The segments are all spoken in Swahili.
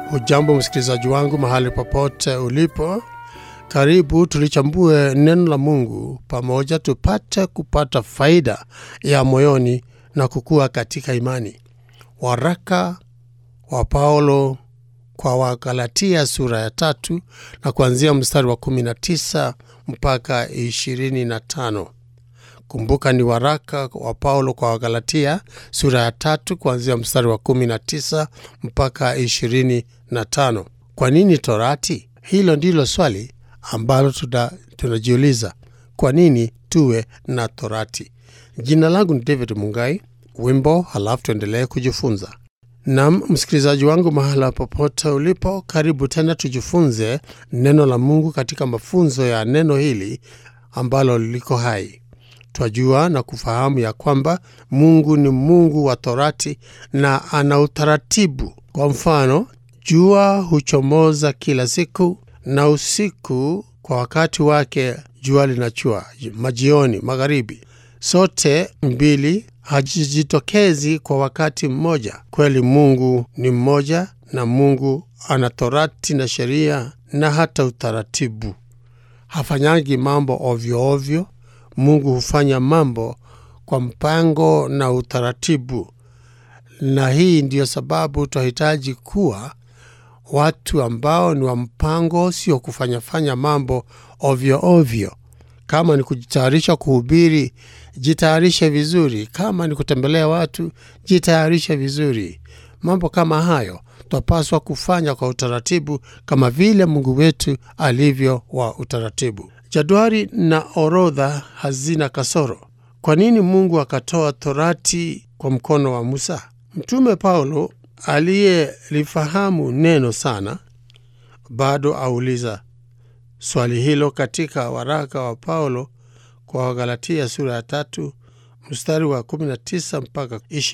Hujambo msikilizaji wangu mahali popote ulipo, karibu tulichambue neno la Mungu pamoja, tupate kupata faida ya moyoni na kukua katika imani. Waraka wa Paulo kwa Wagalatia sura ya tatu na kuanzia mstari wa 19 mpaka 25. Kumbuka ni waraka wa Paulo kwa Wagalatia sura ya tatu kuanzia mstari wa 19 mpaka 25. Kwa nini Torati? Hilo ndilo swali ambalo tunajiuliza. Kwa nini tuwe na Torati? Jina langu ni David Mungai. Wimbo halafu tuendelee kujifunza. Nam msikilizaji wangu, mahala popote ulipo, karibu tena tujifunze neno la Mungu katika mafunzo ya neno hili ambalo liko hai. Twajua na kufahamu ya kwamba Mungu ni Mungu wa Torati na ana utaratibu. Kwa mfano, jua huchomoza kila siku na usiku kwa wakati wake, jua linachua majioni, magharibi, sote mbili hajijitokezi kwa wakati mmoja. Kweli Mungu ni mmoja, na Mungu ana torati na sheria na hata utaratibu. Hafanyangi mambo ovyo ovyo. Mungu hufanya mambo kwa mpango na utaratibu, na hii ndiyo sababu twahitaji kuwa watu ambao ni wa mpango, sio kufanyafanya mambo ovyo ovyo. Kama ni kujitayarisha kuhubiri, jitayarishe vizuri. Kama ni kutembelea watu, jitayarishe vizuri. Mambo kama hayo twapaswa kufanya kwa utaratibu, kama vile Mungu wetu alivyo wa utaratibu. Jadwali na orodha hazina kasoro. Kwa nini Mungu akatoa Torati kwa mkono wa Musa? Mtume Paulo aliyelifahamu neno sana bado auliza swali hilo katika waraka wa Paulo kwa Wagalatia sura ya tatu mstari wa 19 mpaka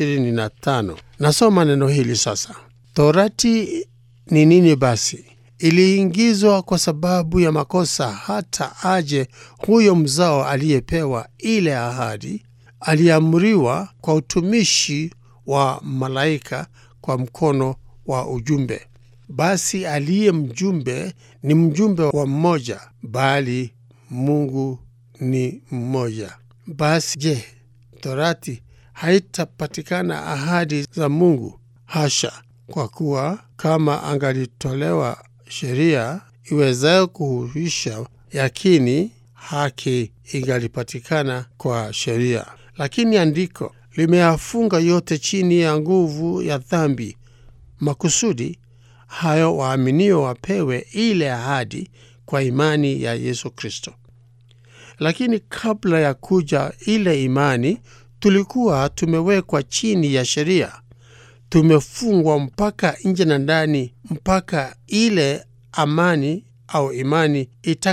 25. Nasoma neno hili sasa. Torati ni nini basi? Iliingizwa kwa sababu ya makosa, hata aje huyo mzao aliyepewa ile ahadi. Aliamriwa kwa utumishi wa malaika kwa mkono wa ujumbe. Basi aliye mjumbe ni mjumbe wa mmoja, bali Mungu ni mmoja. Basi je, Torati haitapatikana ahadi za Mungu? Hasha! Kwa kuwa kama angalitolewa sheria iwezayo kuhuisha, yakini haki ingalipatikana kwa sheria. Lakini andiko limeyafunga yote chini ya nguvu ya dhambi, makusudi hayo waaminio wapewe ile ahadi kwa imani ya Yesu Kristo. Lakini kabla ya kuja ile imani, tulikuwa tumewekwa chini ya sheria, tumefungwa mpaka nje na ndani, mpaka ile amani au imani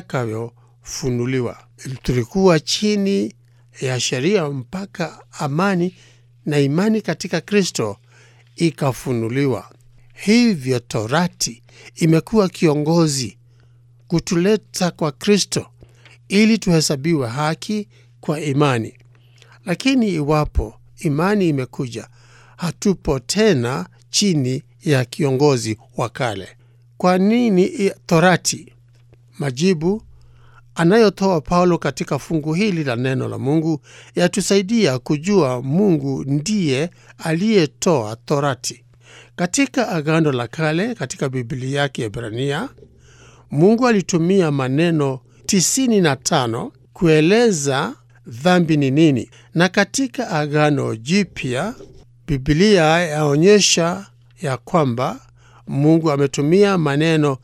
itakayofunuliwa. Tulikuwa chini ya sheria mpaka amani na imani katika Kristo ikafunuliwa. Hivyo Torati imekuwa kiongozi kutuleta kwa Kristo ili tuhesabiwe haki kwa imani. Lakini iwapo imani imekuja, hatupo tena chini ya kiongozi wa kale. Kwa nini Torati? Majibu anayotoa Paulo katika fungu hili la neno la Mungu yatusaidia kujua Mungu ndiye aliyetoa Torati. Katika Agano la Kale, katika Biblia yake Ebrania, Mungu alitumia maneno 95 kueleza dhambi ni nini, na katika Agano Jipya Biblia yaonyesha ya kwamba Mungu ametumia maneno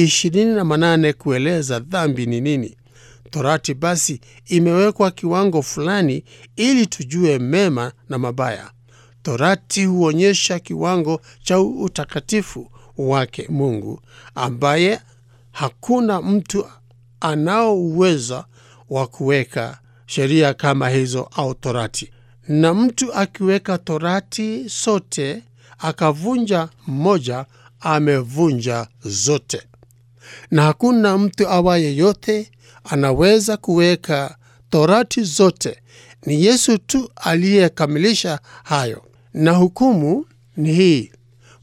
28 kueleza dhambi ni nini. Torati basi imewekwa kiwango fulani ili tujue mema na mabaya. Torati huonyesha kiwango cha utakatifu wake Mungu, ambaye hakuna mtu anao uwezo wa kuweka sheria kama hizo au torati. Na mtu akiweka torati sote akavunja mmoja, amevunja zote. Na hakuna mtu awaye yote anaweza kuweka torati zote. Ni Yesu tu aliyekamilisha hayo. Na hukumu ni hii: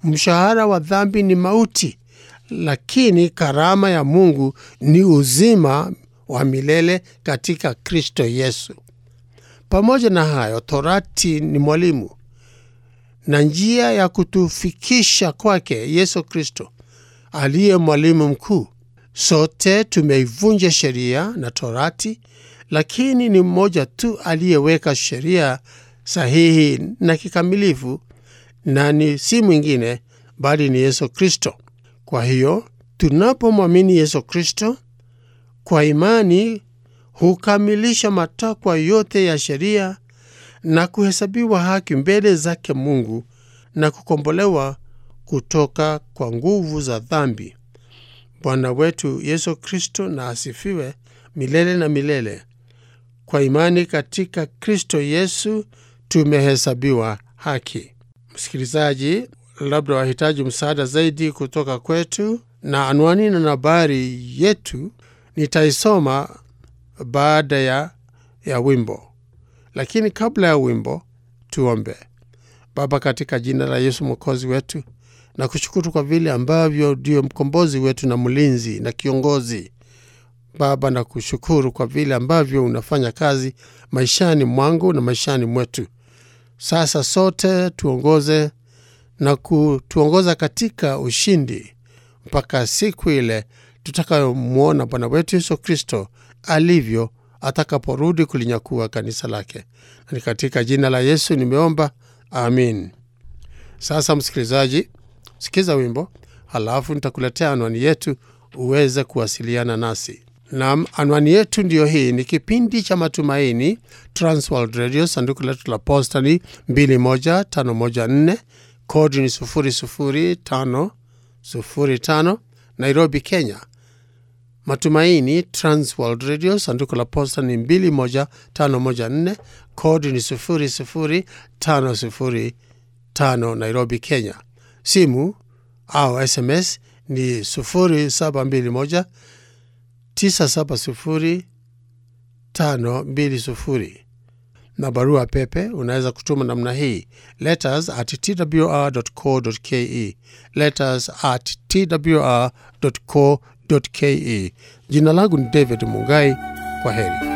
mshahara wa dhambi ni mauti, lakini karama ya Mungu ni uzima wa milele katika Kristo Yesu. Pamoja na hayo, Torati ni mwalimu na njia ya kutufikisha kwake Yesu Kristo aliye mwalimu mkuu. Sote tumeivunja sheria na Torati, lakini ni mmoja tu aliyeweka sheria sahihi na kikamilifu, na ni si mwingine bali ni Yesu Kristo. Kwa hiyo tunapomwamini Yesu Kristo kwa imani, hukamilisha matakwa yote ya sheria na kuhesabiwa haki mbele zake Mungu na kukombolewa kutoka kwa nguvu za dhambi. Bwana wetu Yesu Kristo na asifiwe milele na milele. Kwa imani katika Kristo Yesu tumehesabiwa haki. Msikilizaji, labda wahitaji msaada zaidi kutoka kwetu, na anwani na nambari yetu nitaisoma baada ya, ya wimbo. Lakini kabla ya wimbo, tuombe. Baba, katika jina la Yesu mwokozi wetu, na kushukuru kwa vile ambavyo ndio mkombozi wetu na mlinzi na kiongozi. Baba, na kushukuru kwa vile ambavyo unafanya kazi maishani mwangu na maishani mwetu. Sasa sote tuongoze na kutuongoza katika ushindi mpaka siku ile tutakayomwona Bwana wetu Yesu Kristo alivyo atakaporudi kulinyakua kanisa lake. Na ni katika jina la Yesu nimeomba, amin. Sasa msikilizaji, sikiza wimbo, halafu nitakuletea anwani yetu uweze kuwasiliana nasi. Nam, anwani yetu ndiyo hii. Ni kipindi cha Matumaini, Transworld Radio, sanduku letu la posta ni 21514 kodi ni 00505 Nairobi, Kenya. Matumaini Transworld Radio, sanduku la posta ni 21514 kodi ni 00505 Nairobi, Kenya. Simu au SMS ni 0721 970 na barua pepe unaweza kutuma namna hii letters at twr.co.ke, letters at twr.co.ke. Jina langu ni David Mungai. Kwa heri.